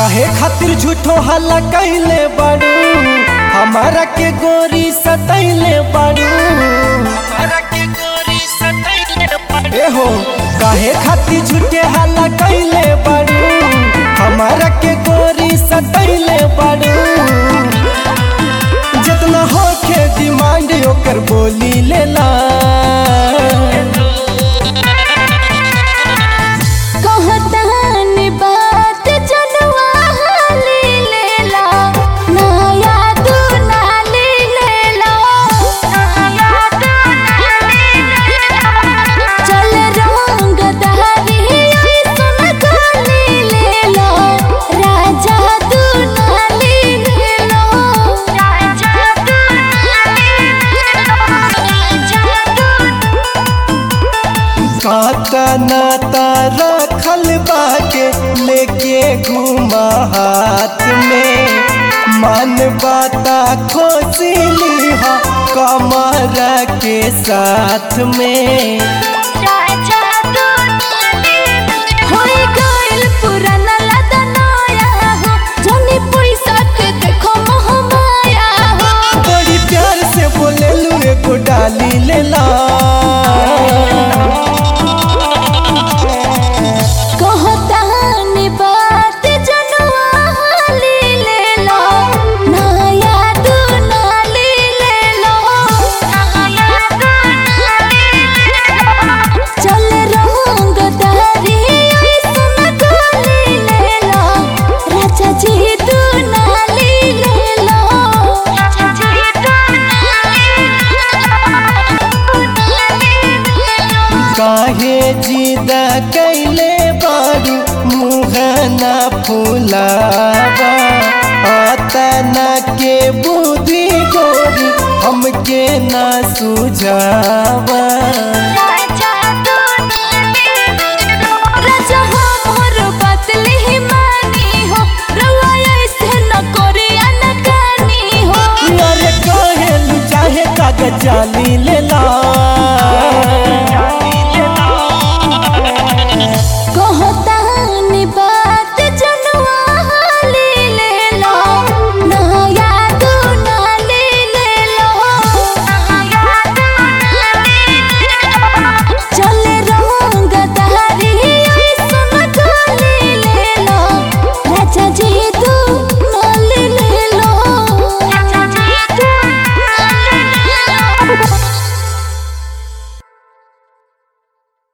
काहे खातिर झूठो हल्ला कैले बाड़ू हमारा के गोरी सतैले बाड़ू ए हो काहे खातिर झूठे हल्ला कैले बाड़ू हमारा के गोरी सतैले बाड़ू जितना होखे डिमांड ओकर बोली लेला कहतन बात जनवा हाली लेला नया तू नाली लेला नया तू नाली लेला चल रंग दहरी ऐसन खाली लेला राजा तू नाली लेला राजा तू नाली लेला राजा तू काता नाता रखल बाके लेके घुमा हाथ में मन बाता खोसी लीहा कमर के साथ में राजा तू होई गइल पुराना लदा नया हो जनी पैसा के देखो मोह माया हो बड़ी प्यार से बोले लू एगो डाली लेला कहतानी बात जनवा हाली लेला नया तू नाली लेला नया तू नाली लेला चल रंग दहरी ऐसन खाली लेला राजा जी तू नाली लेला राजा जी तू नाली लेला काहे जिद कैले बारू मुँह न फुलावा आतना के बुद्धि गोरी हमके न सुझावा राजा तू राजा हमर बात लिहि मानी हो रउआ ऐसे न करे अनकानी हो अरे कहे चाहे कागज जाली ले